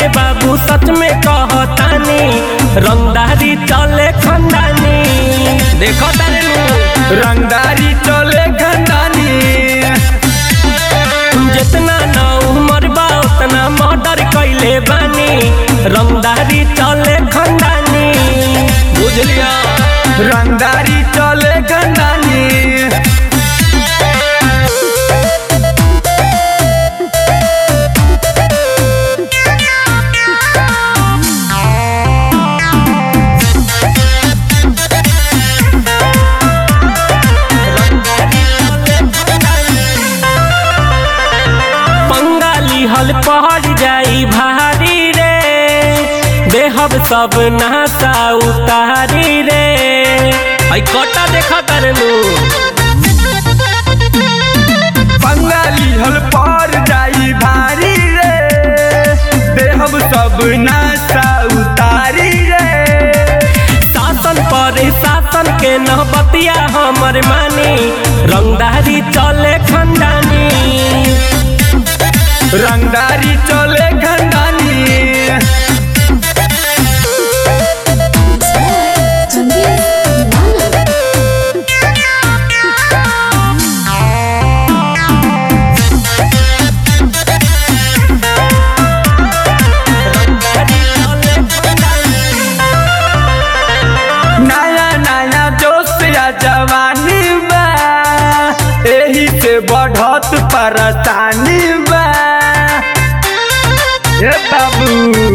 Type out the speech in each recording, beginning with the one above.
बाबू सच में कहतानी रंगदारी चले खंडानी देखो तारे नु रंगदारी चले खंडानी जितना न उमर बा उतना मर्डर कैले बानी रंगदारी चले खंडानी बुझलिया रंगदारी चले खंडानी बंगाली हल पहड़ जाई भारी रे देहब सब नाता उतारी रे आई कटा देखा करलू बंगाली हल पर जाई भारी रे देहब सब नासा उतारी रे शासन पर शासन के नहबतिया हमर मानी रंगदारी चले खंडानी रंगदारी चले खंडानी Sandeep Nana. रंगदारी चले खंडानी नया नया जोश या जवानी बा एही से बढ़त परेशानी बा हे बाबू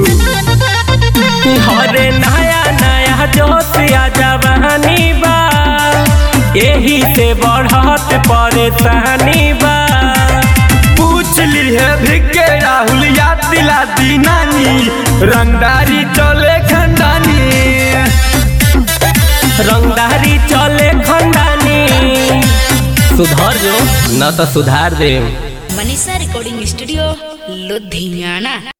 हरे नया नया जोश या जवानी बा यही से बढ़त परेशानी बा पूछ ली है भिके राहुल याद दिला दी नानी रंगदारी चले खंडानी रंगदारी चले खंडानी सुधर जो न तो सुधार दे मनीषा रिकॉर्डिंग स्टूडियो लुधियाना